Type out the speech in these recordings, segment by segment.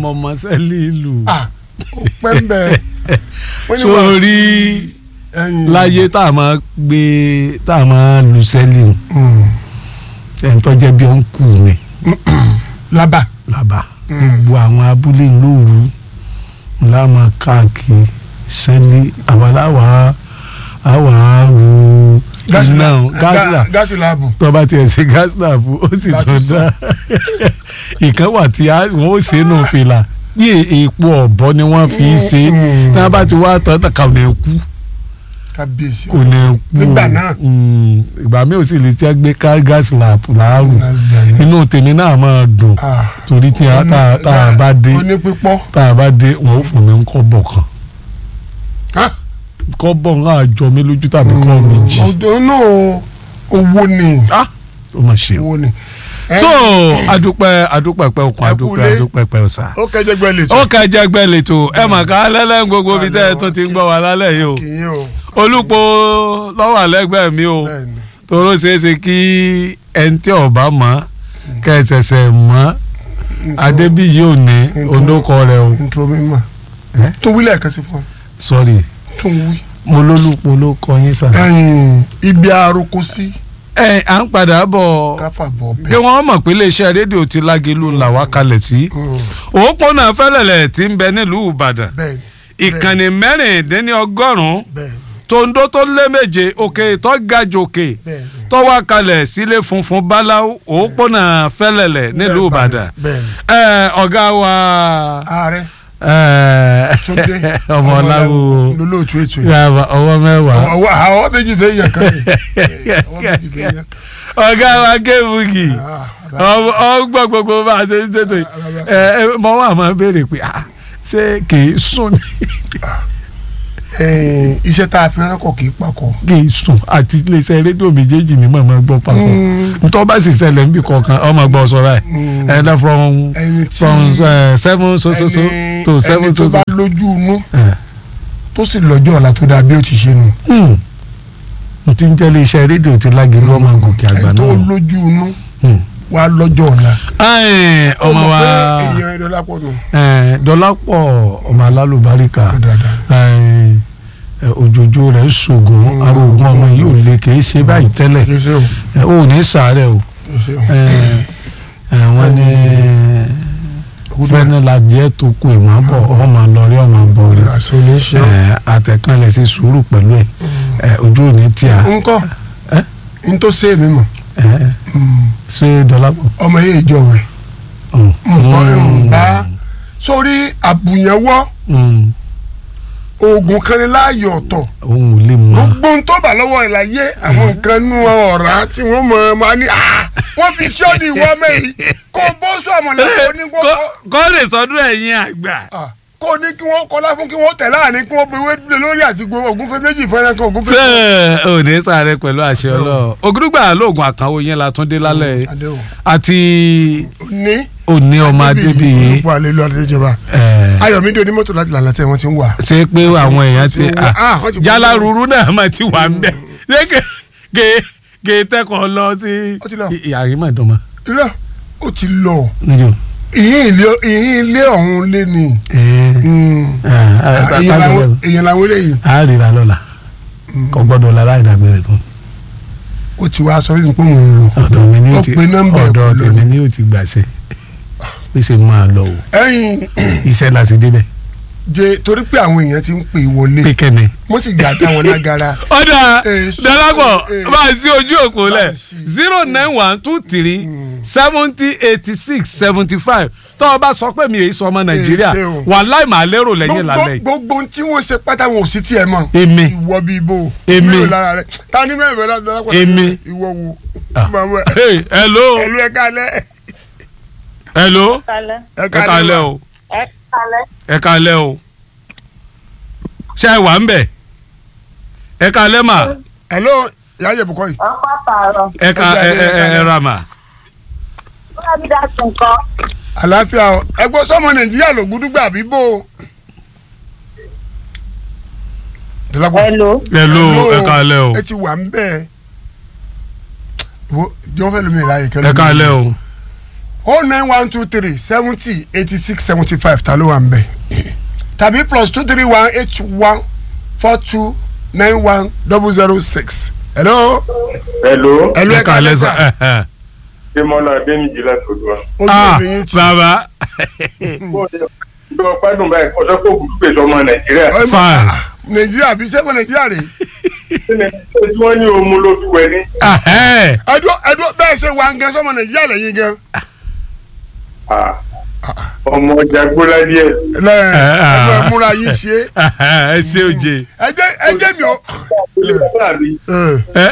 mọ̀mọ́ sẹ́lì ìlú ah ó pẹ́ ń bẹ̀ wọ́n ní wàá sórí sí ẹ̀yìn. láyé tá a máa gbé tá a máa lu sẹ́lì o Mm. ẹni tó jẹ́ bí ó ń kù ni lábà lába gbogbo àwọn abúlé lóru ńlá máa káàkiri sẹ́lì àwa láwa àwa ru iná gáàsì là gáàsì láàbù tó bá tiẹ̀ ṣe gáàsì là fún ó sì Láti tún sọ. dá ìkan wà tí a- wọ́n ó ṣe é nù fìlà bí èèpo ọ̀bọ ni wọ́n fi ń ṣe Mm. tí wọ́n bá ti wá tán tán kà ò ní kú kábíyèsí kò ní kú Nígbà náà. Mm, ìgbà mi ò sì lè tẹ́ gbé ká gáàsì là láàrú Lábẹ́. inú tèmi náà máa dùn Ah. torí tí a tá a- tá a bá dé ó ní pípọ́ tá a bá dé wọn ò fún mi ń kọ́ bọ̀ kan Ah. kọ́ bọ̀ ń àjọ mi lójú tàbí kọ́ mi jì ọdún náà owó ni Ah, ó mà ṣe o. owó ni. Ẹ, so adúpẹ́ adúpẹ́ pẹ́ okun Ẹ adúpẹ́ kúlé. adúpẹ́ pẹ́ ọ̀sà. ó kẹjẹ gbẹ lè ó kẹjẹ gbẹ lẹ́tọ̀ ẹ mà ká lẹ́lẹ́ gbogbo ibi tẹ́ ẹ tún ti ń gbọ́ wa lálẹ́ yìí o kì í o olùpọ̀ lọ́wọ́ àlẹ́gbẹ́ mi o bẹ́ẹ̀ni toró ṣeé ṣe kí ẹni tí ọba mọ̀ kẹsẹsẹ mọ̀ adébíyí ò ní olókọ rẹ o ntúrọ mi mà Eh? tó wílẹ̀ kan sí fún ọ sorry tó ń wí. mo lólùpọ̀ ló kọ yín sà. ẹ̀yìn ibi aroko sí ẹ à ń padà bọ̀ káfà bọ̀ kí bẹ́ẹ̀. wọ́n mọ̀ pé iléeṣẹ́ rédíò ti lágẹ̀lú là wá kalẹ̀ sí Mm, òpópónà fẹ́lẹ̀lẹ̀ tí ń bẹ nílùú ìbàdàn bẹ́ẹ̀ni ìkànnì mẹ́rìndínlọ́gọ́rùn-ún bẹ́ẹ̀ni tòǹdó tó lé méje òkè tó ga jòkè bẹ́ẹ̀ni. tó wá kalẹ̀ sílé funfun báláú òpópónà fẹ́lẹ̀lẹ̀ nílùú ìbàdàn bẹ́ẹ̀ni. ẹ ọ̀gá wa ààrẹ ẹ, Túndé ọmọ ọláwo lólóòtú ètò yìí. yàrá ọwọ́ mẹ́wàá ọwọ́ àwọn méjì fẹ́ yàn kan ní ọwọ́ méjì fẹ́ yàn. ọ̀gá wa kébùgì ọgbọ́n gbogbo bá a ṣe ń ṣètò yìí ẹ ẹ mọ wà máa béèrè pé ah ṣé kì í sùn ni Ẹ̀yìn, iṣẹ́ tá a fi ránkọ̀ kì í pakọ̀. kì í sùn àti iléeṣẹ́ rédíò méjèèjì ni màmá gbọ́ papọ̀ ntọ́ bá sì ṣẹlẹ̀ níbi kọ̀ọ̀kan ọmọ gbọ́ sọ̀rọ̀ ẹ̀ ẹ̀ ẹ̀ from ẹni tí from uh, seven so so so ẹni to seven ẹni tó so so. bá lójú inú ẹ̀, tó sì lọ́jọ́ ọ̀la tó dáa bí ó ti ṣe nù. hmm. n ti ń jẹ́ iléeṣẹ́ rédíò ti lági lọ́mọ gòkè àgbà ẹni tó náà. lójú inú Hmm. wà lọ́jọ́ ọ̀la. Ẹ̀, ọmọ Ó mọ̀ wa pé èèyàn ẹ̀dọ́ lápọ̀ nù. ẹ̀, Dọlápọ̀ ọmọ alálùbáríkà dáadáa. ẹ̀, ẹ̀, òjòjò rẹ̀ ṣògùn Mm. arógun ọmọ yìí ò lè kì í ṣe báyìí tẹ́lẹ̀ kì í ṣe o ẹ̀, ó ní sàárẹ̀ o kì í ṣe o. ẹ̀, ẹ̀, wọ́n ní fẹ́ni lajẹ́ tó kù ìmọ̀ bọ̀ ọmọ lọ́rí ọmọ bọ̀ rí àṣẹ ò ní ṣe o. ẹ̀, àtẹ̀kànlẹ̀ sí sùúrù pẹ̀lú ẹ̀ ẹ̀, ojú ò ní tíya nkọ́ Ẹ́? n tó ṣe èmi mọ̀ ẹ̀, ṣé Dọlápọ̀. ọmọ yẹn ìjọ rẹ̀ Mm. nǹkan Mm. nǹbá sórí àbùyẹ̀wọ́ Mm. oògùn kan ní láàyè ọ̀tọ̀ òun ò lè mọ. gbogbo ohun tó bà lọ́wọ́ ẹ̀ láyé àwọn nǹkan nú ọ̀rá tí wọ́n mọ̀ ọ́ máa ní "Ah, wọ́n fi ṣọ́ọ̀dì ìwọ mẹ́yì kó o bó sọ àmọ̀lẹ́kọ̀ọ́ ní kó kọ́ lè sọdún ẹ̀yin àgbà. kó o ní kí wọ́n kọ́lá fún kí wọ́n tẹ̀ láàrin kí wọ́n bewé lé lórí àti gbogbo ògúnfẹ́ méjì fẹ́rẹ́ kan ògúnfẹ́. ṣé ò ní sáré pẹ̀lú àṣẹ ọlọ́ọ̀ ògùdùgbà lóògùn àkànwò yẹn la tún dé lálẹ́ yìí. Adéhùn. àti ní òní ọmọ adébíyí olùkọ́ àlẹ́ lọ́ọ́ àdéjọba ẹ̀, ayọ̀mídé onímọ́tò láti lànà tẹ́ wọ́n ti ń wà. ṣé pé àwọn èèyàn ti wọ́n ti wá- ah, wọ́n ti wá- jálá ruru náà mà ti wà ń bẹ̀ ṣé gè gè tẹ́kọ̀ọ́ lọ sí Ó ti lọ. ìyàrí mà dùn mọ́ irọ́ ó ti lọ níjó. ìyín ilé ìyín ilé ọ̀hún lé ni èèyàn làwọn- èèyàn làwọn eléyìí a rira lọ́la kò gbọ́dọ̀ la láì dágbére tó ó ti wá sọ fún mi pé òun ń lọ. ọ̀dọ̀ mi ni Ó ó ti pe nọ́mbà ẹ̀ ọ̀dọ̀ kò tèmi lọ. ni ó ti gbàṣẹ pé ṣe máa lọ o ẹ̀yin iṣẹ́ la sì débẹ̀ jẹ torí pé àwọn èèyàn ti ń pè wọlé pé kẹ́ni. mo sì jà dá wọn lágara. ọ̀dà Eh, so- dọ́lápọ̀ eh, máa sí ojú òpó lẹ̀ máa sí. zero nine one two three seventy eighty six seventy five tọ́ ọ bá sọ pé mi èyí sọ ọmọ nàìjíríà ṣe o. wàláì máa lérò lẹ́yìn gbogbo lálẹ́ yìí. gbogbo ohun tí wọ́n ṣe pátá wọn ò sí tiẹ̀ mọ́. èmi ìwọ bíi bò. Èmi. mélòó lára rẹ̀ ta ni mẹ́rin bẹ́ẹ̀ lọ́dọ̀ lápá. Èmi. ìwọ wo. Ah. Màmá ẹ̀. Hey, hello ẹ̀lú ẹ̀ka alẹ́. hello kalẹ ẹ kálẹ́ o ẹ kalẹ ẹ kálẹ́ o ṣé ẹ wà ń bẹ̀ ẹ kálẹ́ mà ẹ̀lú ìyá Yẹ̀bùkọ́ yìí. ọkọ àtàrọ ẹ ká ẹ ẹ ẹ ẹ ra mà. wọn bí dá sí nǹkan àlàáfíà o ẹgbẹ́ sọmọ nàìjíríà ló gbúdúgbà bíbó. Dọ́lápọ̀. hello hello ẹ kálẹ́ o ẹ ti wà ń bẹ́ẹ̀. wo jọ́n fẹ́ lómi ìlàyè kẹ́lẹ́. ẹ kálẹ́ o o nine one two three seventy eighty six seventy five ta ló wà ń bẹ̀ tàbí plus two three one eight one four two nine one double zero six. hello. Hello, hello ẹ ẹ kàlẹ́ kàlẹ́ sà. sà. Démọ́lá Adéníjì látọ̀dọ̀ wa. ojú ah obìnrin ti. bàbá Ìjọba pẹ́dùn báyìí, ọjọ́ kò kúkú pèsè ọmọ Nàìjíríà. Ẹ mọ̀, Fine. ah, nàìjíríà bí sẹ́fọ̀ nàìjíríà rè. Ṣé ni ṣé tí wọ́n ní omu ló fi wẹ̀ ní? ahẹ́ ẹdún ẹdún bẹ́ẹ̀ ṣe wà ń gẹ sọ́mọ nàìjíríà lẹ́yìn gan. Ah, Ọmọ ọjà gbóná díẹ̀. lẹ ah. ẹgbẹ́ múra yín ṣe. ẹ ṣe oje ẹjẹ ẹjẹ mi ò. Ilé bàbá mi, ẹ,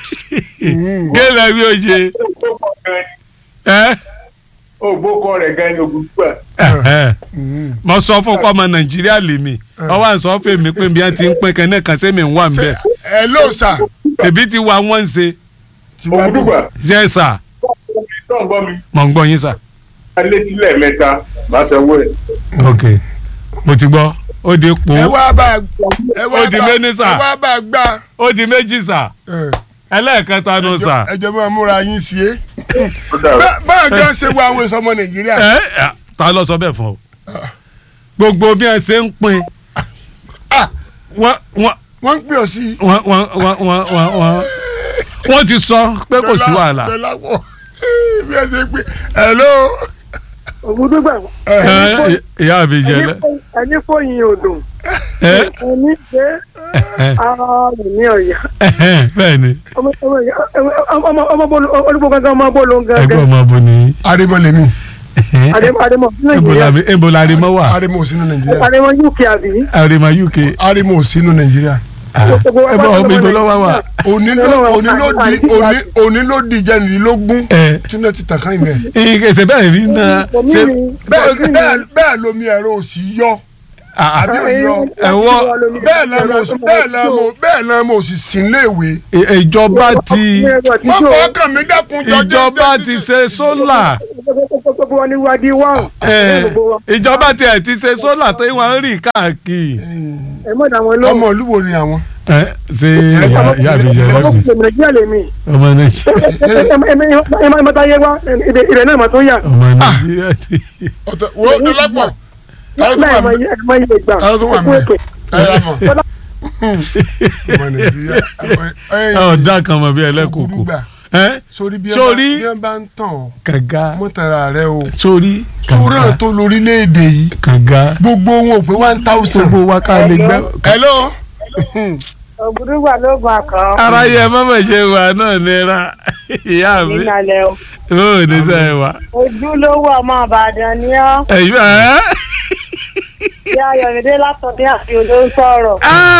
gẹ́lẹ́ wí oje ògbókọ̀ gan ni- ẹ ògbókọ̀ rẹ̀ gan ni ògùnfà. ẹ mo sọ fún ọkọ ọmọ nàìjíríà lèmi ọwọ́ àǹsọ́ fèmí pé bí wọ́n ti ń pín kẹ́nẹ́ kan sẹ́mi ń wà ń bẹ̀ ẹ ló sà. èbí ti wà wọ́n ń ṣe Ògùdùgbà, ṣe sà tó ń gbọ́ mi, mọ̀ ń gbọ́ yín sà. alẹ́ sílẹ̀ mẹ́ta, máa sanwó ẹ̀. ok mo ti gbọ́ ó di po ẹ wá bá ẹ wá Ó di bá méní sà. ẹ wá bá gbà. ó di méjì sà ẹ, ẹlẹ́ẹ̀kẹta nù sà. ẹjọ máa múra yín ṣe. Ó dàrú. báyọ̀ gan ṣe wá àwọn èso ọmọ nàìjíríà. ẹ ẹ, ta ló sọ bẹ́ẹ̀ fún ọ gbogbo bí ẹ ṣe ń pín Ah, wọ́n wọ́n wọ́n ń pè ọ́ sí. wọ́n wọ́n wọ́n wọ́n wọ́n wọ́n wọ́n ti sọ pé kò sí wàhálà Dọ́là pọ̀ bí ẹ ṣe pé hello. ògùdùgbà ẹ ìyá mi jẹ lẹ ẹni fòyìn odò ẹ ẹni ṣe ara rẹ̀ ní ọ̀yà ẹ bẹ́ẹ̀ ni ọmọ ọmọ ọmọ bọ́ọ̀lù olùkọ́ gangan ọmọ bọ́ọ̀lù ẹgbẹ́ gangan ọmọ bo ni arimọlẹmi àdèmọ àdèmọ ebo nàìjíríà la ebo la arimọ wa arimo ò sínú nàìjíríà àdèmọ uk àbí. arimọ uk arimo ò sínú nàìjíríà ah, ebo ọmọ ibo lọ́wọ́ wa òní ló òní ló di òní òní ló di jẹnìlélógún ẹ tí náà ti tàn ká ìmẹ. ìkẹsẹ̀ bẹ́ẹ̀ rí náà ṣe bẹ́ẹ̀ bẹ́ẹ̀ bẹ́ẹ̀ lomi ẹ̀rọ òsì yọ ah, ah, àbí òyọ ẹ̀wọ́ bẹ́ẹ̀ náà mo bẹ́ẹ̀ náà mo bẹ́ẹ̀ náà mo sì sí léèwé. ì- ìjọba ti wọ́n fọkàn mi dẹ́kun jọjọ́ ìjọba ti ṣe sólà gbogbo wọn ni wadi wá ẹ, ìjọba ti ẹ̀ ti ṣe sólà tí wọ́n ń rìn káàkiri ẹ mọ̀ dàwọn ló ọmọ olúwo ni àwọn. ẹ ṣe ìyá ìyá mi jẹ ọmọ lọ́sì nàìjíríà lè mi ọmọ nàìjíríà ẹ má ẹ má táyé wá ìrẹ̀ náà mà tó yà ọmọ nàìjíríà ti ọ̀tọ̀ wo dọ́lápọ̀ táwọn tó láì wà má mí yẹ má yẹ gbà táwọn tó wà ẹkú mí èpè ẹ yà mọ̀ ọmọ nàìjíríà ọ̀dà kan mọ̀ bí ẹlẹ́kùkù Ògúdùgbà. ẹ sórí bí ẹ bá Sórí- bí ẹ bá ń tàn ọ́ kànga mọ́tàrà rẹ o sórí sùúrù tó lórílẹ̀‐èdè yìí kànga gbogbo wọn ò pé one thousand. gbogbo wa ká lè gbẹ. hello. ògùdùgbà ló gbà kan ara yẹ mọ́mọ́ ṣe wà náà nira ìyá mi nílẹ̀ o bó ní sẹ́ wà. ojúlówó ọmọ ìbàdàn ni ọ́ ẹ̀yìn ẹ̀ bí ayọ̀mídé látọ̀dé àti odò ń sọ̀rọ̀.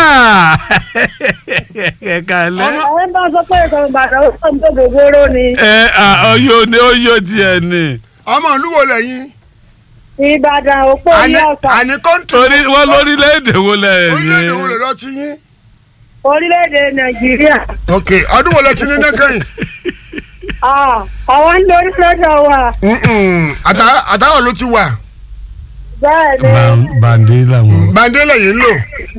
ẹ̀ka lẹ́. àwọn bá sọ pé ìkànnì ìbàdàn ó sọ tó gbogbooro ni ẹ ọyọ ni ọyọ tiẹ̀ ni ọmọ olúwo lẹ́yìn. ìbàdàn òpó àní ilé ọ̀sán àní kọ́ńtì. torí wọn lórílẹ̀‐èdè wo lẹ̀ orílẹ̀-èdè wo lè ní. lọ ti yín. orílẹ̀-èdè nàìjíríà ok ọdún wo lẹ ti ní nẹ́kẹ́yìn. Ah, àwọn ń lórí lọ́dọ̀ wa Àtà- àtàwọn ló ti wà. bẹ́ẹ̀ ni bàǹdé làwọn. bàndélé yìí ń lò.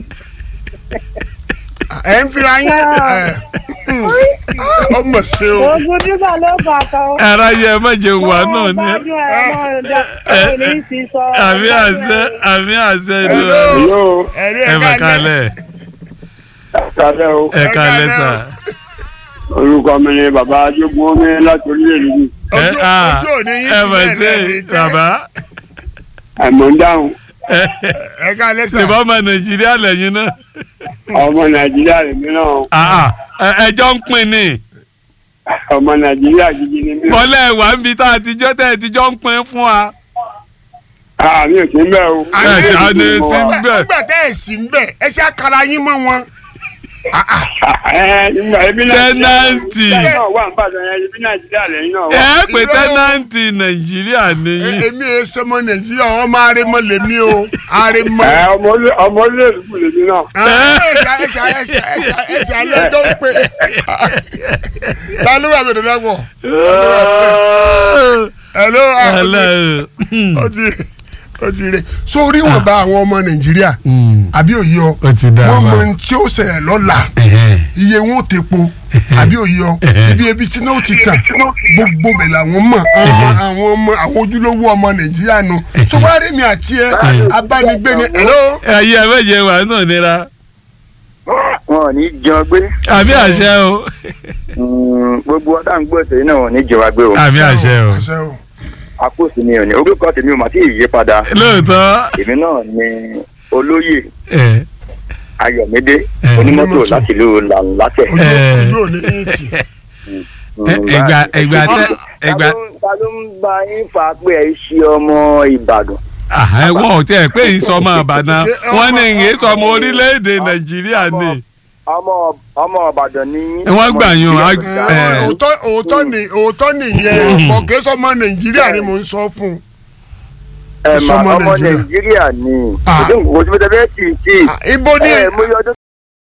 ẹ ń fira yín. ẹ, ọmọ ṣe o. ògùdùgbà ló gbà kan. ara yẹ má jẹ wà náà ni. gbádùn ẹ̀ mọ́ ọ̀dà ẹ̀ ní ti sọ. àmì àṣẹ àmì àṣẹ ìdúrà Hello, ẹ̀rí ẹ bá kalẹ̀ kàdé o. ẹ kalẹ̀ sà. Orúkọ mi ni bàbá Ajógun Omi láti orílẹ̀-èdè yìí. ẹ Ojú- à ojú òní yín ẹ ti mà bẹ́ẹ̀ ṣe lẹ́ẹ̀ni tẹ́. bàbá Àmọ́ ń dáhùn. ẹ ká lẹ́sà. ṣèbá ọmọ nàìjíríà lẹ́yìn náà. Ọmọ Nàìjíríà lèmi náà. Ah, ah, ẹ- ẹjọ́ ń pin ni Ọmọ Nàìjíríà gidi ni mí. bọ́lẹ̀ wà ń bi tá a ti jọ́ tẹ́ ẹ ti jọ́ ń pin fún wa. Àmì ò sí ń bẹ̀ o. ẹ ṣe àná sí ń bẹ̀. nígbà tẹ́ ẹ̀ sí ń bẹ̀ ẹ ṣe àkàrà yín mọ́ wọn. Ẹ nígbà ebi Tẹ́nàntì. Nàìjíríà náà wà ń bàtàn yẹn ebi Nàìjíríà lẹ́yìn náà wà. ẹ pé irọ́. tẹ́nàntì nàìjíríà E- nìyí. èmi ẹ sọmọ nàìjíríà ọmọ arẹmọ lèmi o arẹmọ. Ẹ ọmọ olè- ọmọ orílẹ̀-èdè kù lèmi náà. ẹsẹ ẹsẹ ẹsẹ ẹsẹ ẹsẹ alẹ tó ń pè ta ló wà mí dandan pọ. hello Hello. ó ti ó ti rè sórí wọn bá àwọn ọmọ nàìjíríà Mm. àbí òye ọ Ó ti dá wọn wa. mọ ohun tí ó ṣẹlẹ̀ lọ́la Ẹ̀hẹ́n. iye wọn ò tepo àbí òye ọ ibi ebi tí náà ti tàn gbogbo bẹ̀ làwọn mọ̀ ọmọ àwọn ọmọ àwọn ojúlówó ọmọ nàìjíríà nu tó wá rí mi àti ẹ abánigbé ni ẹ̀rọ ayé ẹ méje wà nínú ìnira wọn ò ní jẹun gbé àmì àṣẹ o Mm, gbogbo ọdá ń gbọ́ ètò náà ò ní jẹun gbé o àmì àṣẹ o àṣẹ o àpòsí mi ò ní orúkọ tèmi ò mà tí ì yí padà lóòótọ́ èmi náà ni olóyè ẹ ayọ̀mídé Eh. onímọ́tò Onímọ́tò. láti ìlú làǹlàtẹ̀. ojú Eh. ojú ò ní yín tì ẹgbà ẹgbà tẹ ẹgbà ta ló ń bá yín fà á pé ẹ ṣe ọmọ ìbàdàn. ẹwọn ò tiẹ̀ pé ìsọmọ àbàdàn wọn ní ìyẹn sọmọ orílẹ̀-èdè nàìjíríà ni ọmọ ọmọ ìbàdàn ni yín. Wọ́n gbà yín o, Ọmọ á- Ìbàdàn. Eh. òótọ́ òótọ́ ni òótọ́ nìyẹn ọ̀kẹ́ sọmọ nàìjíríà ni mò ń sọ fún un. ẹ mà sọmọ ọmọ Nàìjíríà. nàìjíríà ni Ah. kò sí kò sí bẹ́ẹ̀ tì í tì í. Ah, ibo ni ẹ mo yọ ọdún